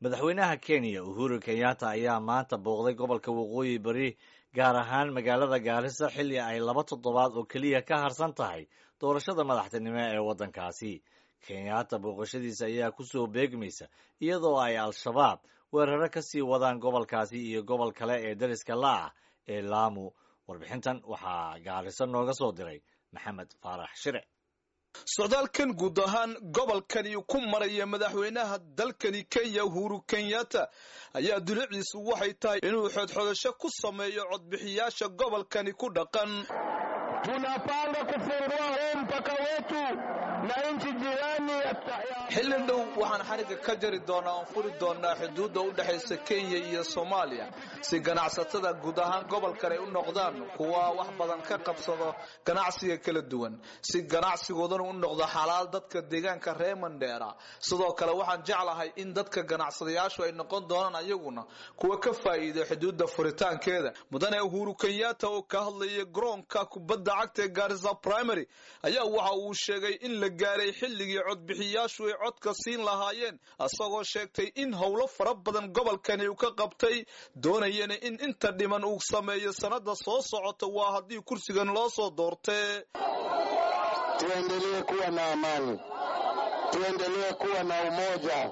madaxweynaha kenya uhuru kenyatta ayaa maanta booqday gobolka waqooyi bari gaar ahaan magaalada gaarisa xilli ay laba toddobaad oo keliya ka harsan tahay doorashada madaxtinimo ee waddankaasi kenyatta booqashadiisa ayaa ku soo beegmaysa iyadoo ay al-shabaab weeraro ka sii wadaan gobolkaasi iyo gobol kale ee dariska la ah ee laamu warbixintan waxaa gaariso nooga soo diray maxamed faarax shire socdaalkan guud ahaan gobolkani ku maraya madaxweynaha dalkani kenya uhuru kenyatta ayaa duliciisu waxay tahay inuu xodxodasho ku sameeyo codbixiyaasha gobolkani ku dhaqan tunapanga kufungua huu mpaka wetu na nchi jirani xilli dhow waxaan xariga ka jari doonaa oon furi doonaa xuduudda u dhexaysa kenya iyo soomaaliya si ganacsatada guud ahaan gobolkan ay u noqdaan kuwa wax badan ka qabsado ganacsiga kala duwan si ganacsigoodana u noqdo xalaal dadka deegaanka reer mandheera sidoo kale waxaan jeclahay in dadka ganacsadayaashu ay noqon doonaan ayaguna kuwa ka faa'iida xuduudda furitaankeeda mudane uhuru kenyatta oo ka hadlaya garoonka kubadda cagta ee gaarisa primary ayaa waxa uu sheegay in la gaaray xilligii codbixiyaashu ay codka siin lahaayeen isagoo sheegtay in howlo fara badan gobolkani uu ka qabtay doonayana in inta dhiman uu sameeyo sanada soo socota waa haddii kursigan loo soo doortee tuendelee kuwa na amani tuendelee kuwa na umoja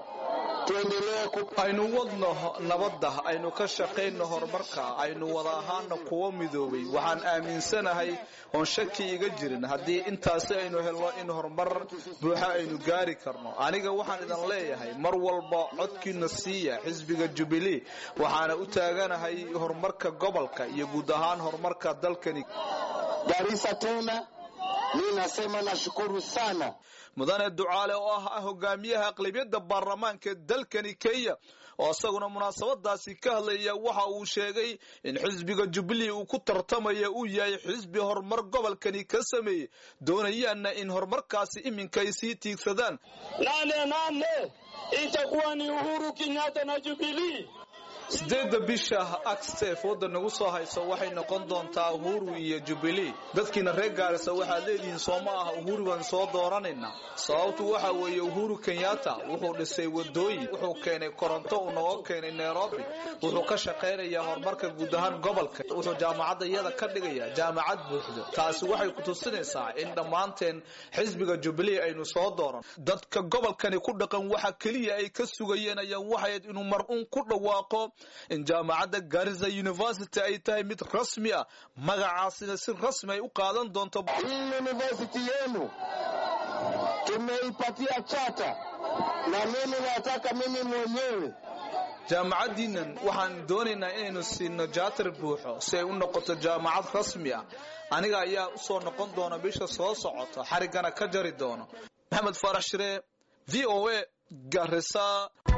aynu wadno nabadda aynu ka shaqayno horumarka aynu wada ahaana kuwo midoobay waxaan aaminsanahay oon shaki iga jirin haddii intaasi aynu helno in horumar buuxa aynu gaari karno aniga waxaan idin leeyahay mar walba codkiina siiya xisbiga jubilee waxaana u taaganahay horumarka gobolka iyo guud ahaan horumarka dalkani Garissa tena mi nasema nashukuru sana mudane ducaale oo ah hogaamiyaha aqlabiyadda baarlamaanka dalkani kenya oo isaguna munaasabadaasi ka hadlaya waxa uu sheegay in xisbiga jubilee uu ku tartamaya uu yahay xisbi horumar gobolkani ka sameeyey doonayaanna in horumarkaasi iminka ay sii tiigsadaan nane nane itakuwa ni uhuru kenyatta na jubilee sideedda bisha agstef wadda nagu soo hayso waxay noqon doontaa uhuru iyo jubilee dadkiina reer gaarisa waxaad leedihiin soo ma aha uhuru baan soo dooranaynaa sababtu waxa weeye uhuru kenyatta wuxuu dhisay wadooyin wuxuu keenay koronto uu nooga keenay nairobi wuxuu ka shaqaynayaa horumarka guud ahaan gobolka wuxuu jaamacadda iyada ka dhigayaa jaamacad buuxdo taasi waxay ku tusinaysaa in dhammaanteen xisbiga jubilee aynu soo dooran dadka gobolkani ku dhaqan waxa keliya ay ka sugayeen ayaan waxayd inuu mar-uun ku dhawaaqo in jaamacadda garissa university ay tahay mid rasmi ah magacaasina si rasmi ay u qaadan doonto hii university yenu tumeipatia chata na mimi nataka mimi mwenyewe jaamacaddiinan waxaan doonaynaa inaynu siino jaatar buuxo si ay u noqoto jaamacad rasmi ah aniga ayaa usoo noqon doona bisha soo socota xariggana ka jari doono maxamed faarax shire v o a garissa